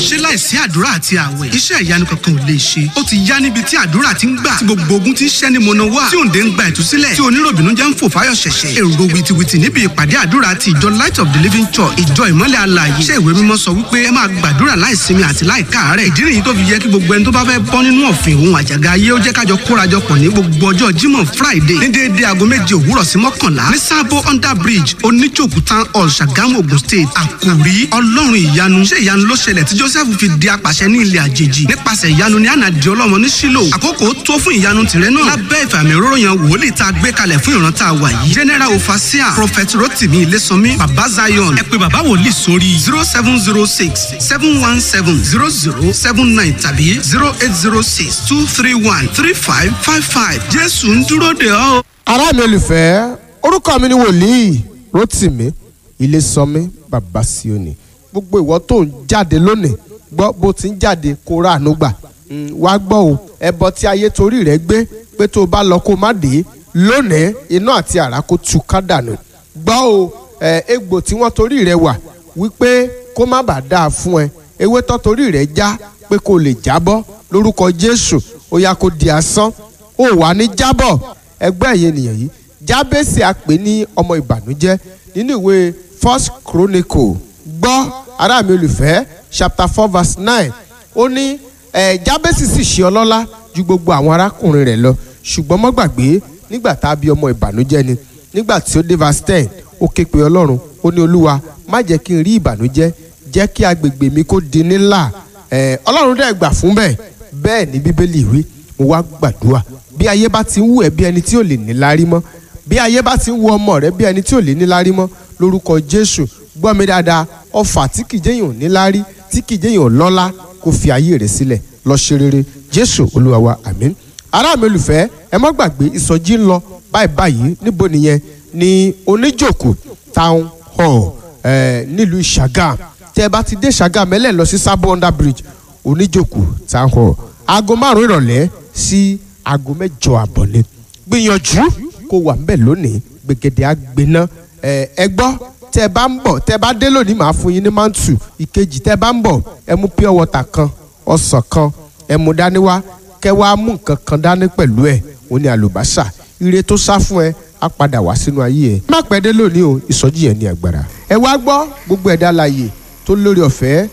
ṣé láìsí àdúrà àti àwẹ̀ iṣẹ́ ìyanu kankan ò lè ṣe ó ti yá níbi tí àdúrà ti ń gbà tí gbogbo ogun ti ń ṣẹ́ ní mọ̀nà wá tí òǹdè ń gba ìtúsílẹ̀ tí oníròbìnú jẹ́ ń fò fáyọ̀ ṣẹ̀ṣẹ̀ èrò wìtìwìtì níbi ìpàdé àdúrà ti ìjọ light of the living church ìjọ ìmọ́lẹ̀ alààyè iṣẹ́ ìwé mímọ́ sọ wípé ẹ máa gbàdúrà láìsinmi àti láìkáàárẹ̀ ìdí nìyí tó fi yẹ kí gbogbo ẹni tó bá fẹ́ bọ́ nínú ọ̀fìn òun àjàgà ayé ó jẹ́ kájọ kórajọpọ̀ ní gbogbo ọjọ́ jímọ̀ friday ní déédéé aago méje òwúrọ̀ sí mọ́kànlá ní sábó under bridge oníjòkú town hall ṣàgámù ogun state àkòrí ọlọ́run ìyanu ṣé ìyanu ló ṣẹlẹ̀ tí joseph fi di apàṣẹ ní ilẹ̀ àjèjì nípasẹ̀ ìyanu ní ànàdì ọlọ́mọ ní sílò àkókò tó fún ìyanu tìrẹ náà lábẹ́ ìfàmì òróró yan wòlíì tá a gbé kalẹ̀ fún ìran tá a wà yìí general ofasia prophet rotimi ilésànmí baba zion ẹ pé baba wòlíì sórí zero seven zero six seven one seven zero zero seven nine tàbí zero eight zero six two three one three five five five jésù ń dúró de ọ́. ará mi olùfẹ́ orúkọ mi ni wòlíì rotimi ilésànmí baba sioni gbogbo ìwọ tó ń jáde lónìí gbọ́ bó ti ń jáde kó ráàánú gbà wá gbọ́ o ẹbọ tí ayé torí rẹ gbé pé tó o bá lọ kó o má dé lónìí iná àti àrá kó tu ká dànù gbọ́ o ẹ egbò tí wọ́n torí rẹ wà wípé kó má bàa dáa fún ẹ ewé tó torí rẹ já pé kó o lè jábọ́ lórúkọ jésù ó yá kó di asán ó wà ní jábọ̀ ẹgbẹ́ ẹ̀yẹ ènìyàn yìí jábẹ́sì àpè ní ọmọ ìbànújẹ́ nínú ìwé first chronicle gbọ́ ará mi olùfẹ́ chapter four verse nine ó ní ẹ̀ jábẹ́sì sì ṣe ọlọ́lá ju gbogbo àwọn arákùnrin rẹ̀ lọ ṣùgbọ́n mọ́ gbàgbé nígbà tá a bí ọmọ ìbànújẹ́ ni nígbà tí ó dé verse ten ó ké pe ọlọ́run ó ní olúwa má jẹ́ kí n rí ìbànújẹ́ jẹ́ kí agbègbè mi kó di nílà ẹ̀ ọlọ́run dẹ̀ gbà fún bẹ́ẹ̀ bẹ́ẹ̀ ni bíbélì wí mo wá gbàdúrà bí ayé bá ti ń wù ẹ́ bí ẹni tí ò lè níláárí mọ́ bí ayé bá ti ń wù ọmọ rẹ bí ẹni tí ò lè níláárí mọ́ lórúkọ jésù gbọ́ mi dáadáa ọfà tí kìí jẹ́yìn ò níláárí tí kìí jẹ́yìn ò lọ́lá kó fi ayé rẹ̀ sílẹ̀ lọ ṣe rere jésù olúwa wa àmín ará mi olùfẹ́ ẹ má gbàgbé ìsọjí ń lọ báyìí báyìí níbo nìyẹn ní oníjòkó town hall eh, nílùú ìṣàgàm tẹ ẹ bá ti dé ìṣàgàm ẹ lè lọ sí sábò under bridge oníjòkó town hall aago márùn ìrọ̀lẹ́ sí aago mẹ́jọ àbọ̀ ni gbìyànjú kó wà ńbẹ̀ lónìí gbẹ̀gẹ̀dẹ̀ àgbẹ̀ná ẹ gbọ́ tẹ ẹ bá ń bọ̀ tẹ ẹ bá dé lónìí màá fún yín ní mántù ìkejì tẹ ẹ bá ń bọ̀ ẹ mú pure water kan ọsàn kan ẹ mú dání wá kẹ wá mú nǹkan kan dání pẹ̀lú ẹ òun ni àlùbásà ire tó sá fún ẹ á padà wá sínú ayé ẹ. má pẹ́ dé lónìí o ìsọjí yẹn ní agbára. ẹ wá gbọ́ gbogbo ẹ̀dá láàyè tó lórí ọ̀fẹ́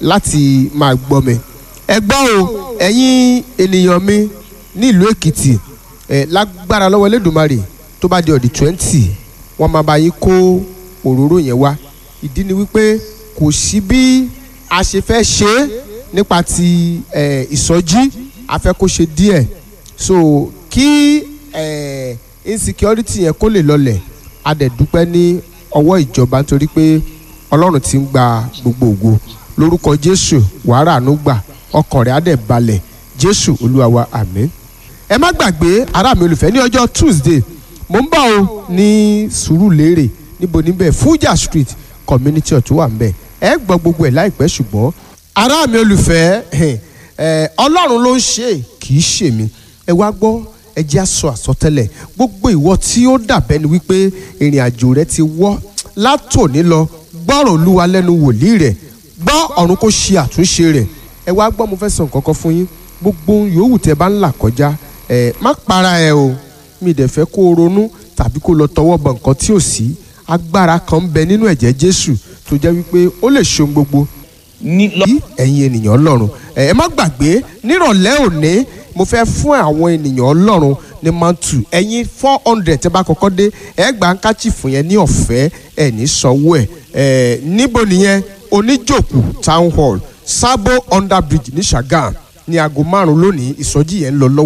láti máa gbọ́ mi. ẹ gbọ́ o ẹ̀yin ènìyàn mi ní ìlú èkìtì ẹ lágbára lọ́wọ́ elédùnmarè tó bá di ọ̀dì twenty wọ́n máa bá yín kó òróró yẹn wá ìdí ni wípé kò sí bí a ṣe fẹ́ ṣe é nípa ti ẹ ìsọjí a fẹ́ kó ṣe díẹ̀ so kí ẹ insecurity yẹn kó lè lọlẹ̀ a dẹ̀ dúpẹ́ ní ọwọ́ ìjọba nítorí pé ọlọ́run ti ń gba gbogbo ògo lórúkọ jésù wàhálà àánú gbà ọkàn rẹ̀ á dẹ̀ balẹ̀ jésù olúwa wa àmín ẹ má gbàgbé ará mi olùfẹ́ ní ọjọ́ tuesday mo ń bọ̀ o ní sùúrùlérè níbo níbẹ̀ fuja street community ọ̀tún wà ńbẹ̀ ẹ gbọ́ gbogbo ẹ̀ láìpẹ́ ṣùgbọ́n ará mi olùfẹ́ ọlọ́run ló ń ṣe kì í ṣe mi ẹ wá gbọ́ ẹ jẹ́ àsọ àsọtẹ́lẹ̀ gbogbo ìwọ tí ó dàbẹ́ ni wípé ìrìn àjò rẹ ti wọ́ látòní lọ gbọ́rọ̀ olúwa lẹ́nu wòlíì rẹ̀ gbọ́ ọ̀run kó ṣe àtúnṣe rẹ̀ ẹ wá gbọ́ mo fẹ́ sọ nǹkan kan fún yín gbogbo yòówù tẹ bá ń là kọjá ẹ má para ẹ o mi dẹ̀ fẹ́ kó o ronú tàbí kó o lọ tọwọ́ bọ nǹkan tí ò sí agbára kan ń bẹ nínú ẹ̀jẹ̀ jésù tó jẹ́ wípé ó lè ṣohun gbogbo ní ẹ̀yin ènìyàn ọlọ́run ẹ má gbàgbé nírọ̀lẹ́ òní mo fẹ́ fún àwọn ènìyàn ọlọ́run ní mantu ẹ̀yin four hundred tẹ́ bá kọ́kọ́ dé ẹ gbà ń káchì fún yẹn ní ọ̀fẹ́ ẹ̀ ní sanwó ẹ̀ ẹ̀ níbo nìyẹn oníjòkù town hall sábò under bridge ní sàgàm ní aago márùn-ún lónìí ìsọjí yẹn ń lọ lọ́wọ́.